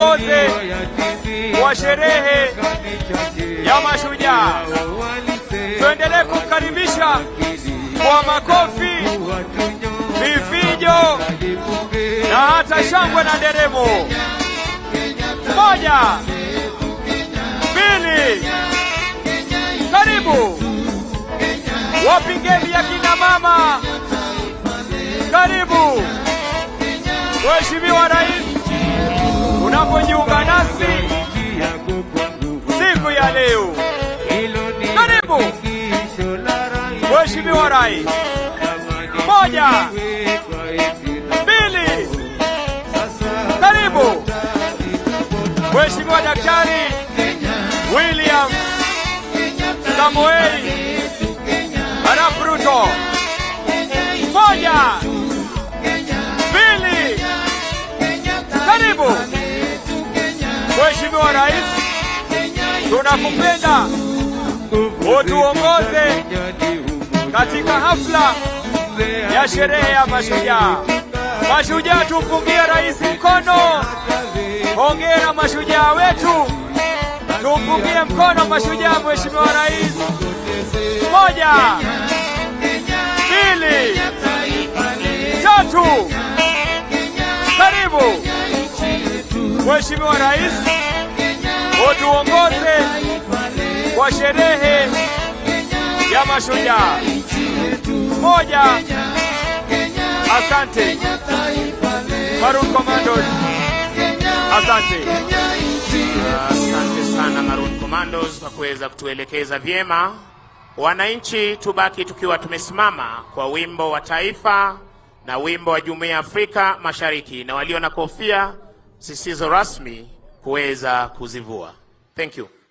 Tuongoze wa sherehe ya mashujaa, tuendelee kumkaribisha kwa makofi, vifijo na hata shangwe na nderemo. Moja, mbili, karibu wapingeni ya kina mama, karibu Mheshimiwa Rais, unapojiunga nasi siku ya leo, karibu Mheshimiwa Rais. Moja, mbili, karibu Mheshimiwa Daktari William Samoei Arap Ruto. Moja, mbili, karibu Mheshimiwa Rais, tunakupenda utuongoze katika hafla ya sherehe ya mashujaa. Mashujaa, tumpungie rais mkono. Hongera mashujaa wetu, tumpungie mkono mashujaa. Mheshimiwa Rais, moja, mbili, tatu, karibu Mheshimiwa Rais, utuongoze kwa sherehe ya mashujaa. Moja, asante Maroon Commandos, asante. Asante sana Maroon Commandos kwa kuweza kutuelekeza vyema. Wananchi, tubaki tukiwa tumesimama kwa wimbo wa taifa na wimbo wa Jumuiya ya Afrika Mashariki, na walio na kofia zisizo rasmi kuweza kuzivua. Thank you.